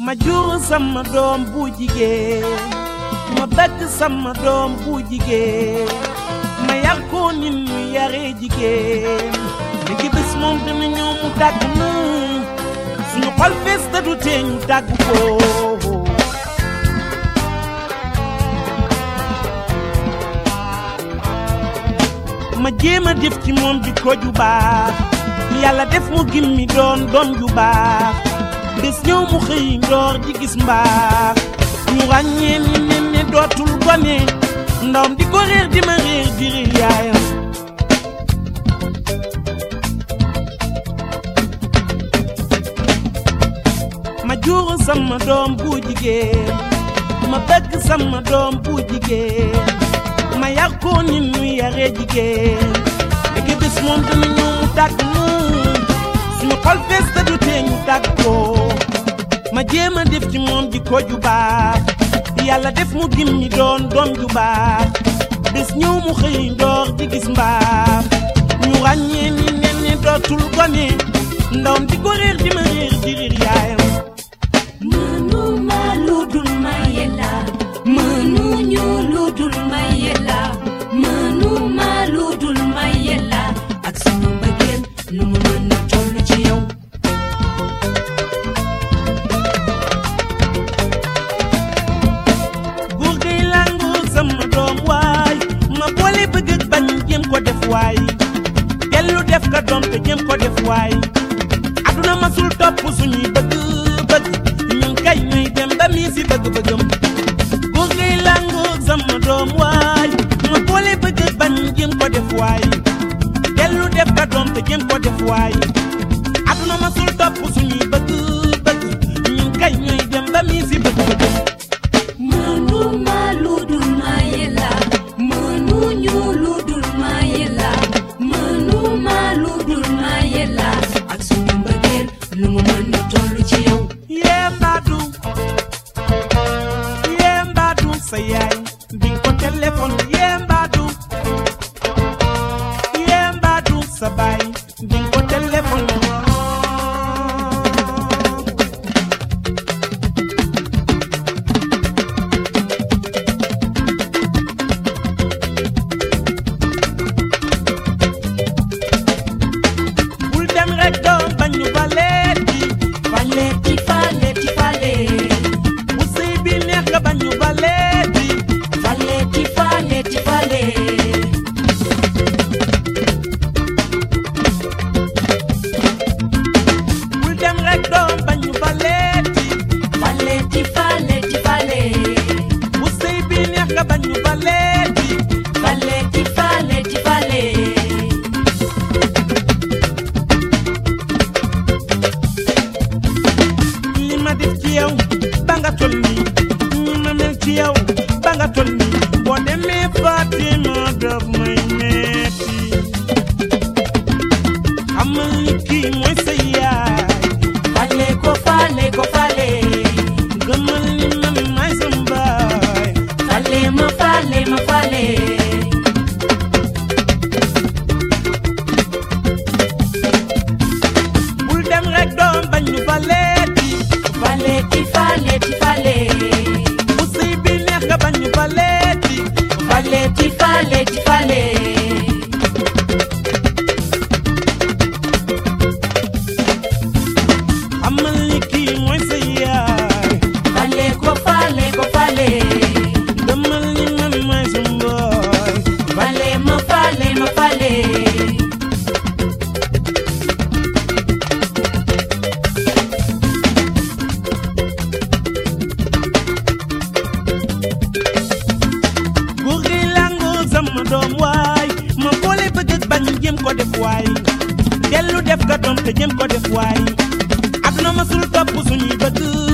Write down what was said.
ma jur sama doom bu jigéen ma bëgg sama doom bu jigéen ma yar ko ni ñu yaree jigéen léegi bés moom dina ñëw mu tàgg nu suñu xol fees te du tee ñu tàgg ko ma jéem a def ci moom di ko ju baax yàlla def mu gimmi doon doom ju baax bés ñëw mu xëy ndoor di gis mbaax ñu ràññee ni nen ne dootul gone ndawam di ko réer di ma réer di réer yaayam ma jur sama doom bu jigéen ma bëgg sama doom bu jigéen ma yar ko ni nu yaree jigéen léegi bés moom dina ñëw mu tàgg nu suñu xol fees te du tee ñu tàgg ko ma jéem a def ci moom di ko ju baax yàlla def mu gimmi doon doom ju baax bés ñëw mu xëy ndoor di gis mbaax ñu ràññee ni nen ne dootul gone ndawam di ko réer di ma réer di réer yaayam mënuma lu dul maye la mënuñu lu dul maye la mënuma lu dul maye la ak sama mbëggeel nu mu mën a toll ci yow góor gay làngoo sama doom waay ma boole bëgg ak bañ jéem ko def waay dellu def ka doom te jéem ko def waay aduna masul topp suñuy bëgg bëgg ñun kay ñuy dem ba mii si bëgg-bëggam góor gay làngoo sama doom waay ma boole bëgg ak bañ jéem ko def waay dellu def ka doom te jéem ko def waay aduna masul topp suñuy bëgg bëgg ñun kay ñuy dem ba mii si bëgg-bëggam mënuma lu dul maye la mënuñu lu dul maye la mënuma lu dul maye la ak suñu mbëggeel nu mu mën a toll ci yow yembaadu yembaadu sa yaay bi ko téléphone yembaadu yembaadu sa baay bi ko téléphone bul dem rek doom bañu baleeti faleeti faleeti fale bu sëy bi neex nga bañu baleeti faleeti faleeti fale bul dem rek doom bañu baleeti faleeti faleeti fale bu sëy bi neex nga bañu baleeti faleeti faleeti fale li ma def ci yow ba nga tol nii ni ma mel ci yow ba nga tol nii boo demee Fatima daf may metti xamal ni kii mooy sa yaay fale ko fale ko fale gëmal ni man maay sa mbaay fale ma fale ma fale bul dem rek doom bañ ñu baleeti faleeti faleeti fale bu sëy bi neex nga bañ ñu baleeti faleeti faleeti fale xamal ni kii mooy sa yaay fale ko fale ko fale gëmal ni man maay sa mbaay fale ma fale ma fale góor gi làngoo sama doom waay ma boole bëgg ak bañ jëm ko def waay dellu def ka doom te jëm ko def waay aduna masul topp suñuy bëgg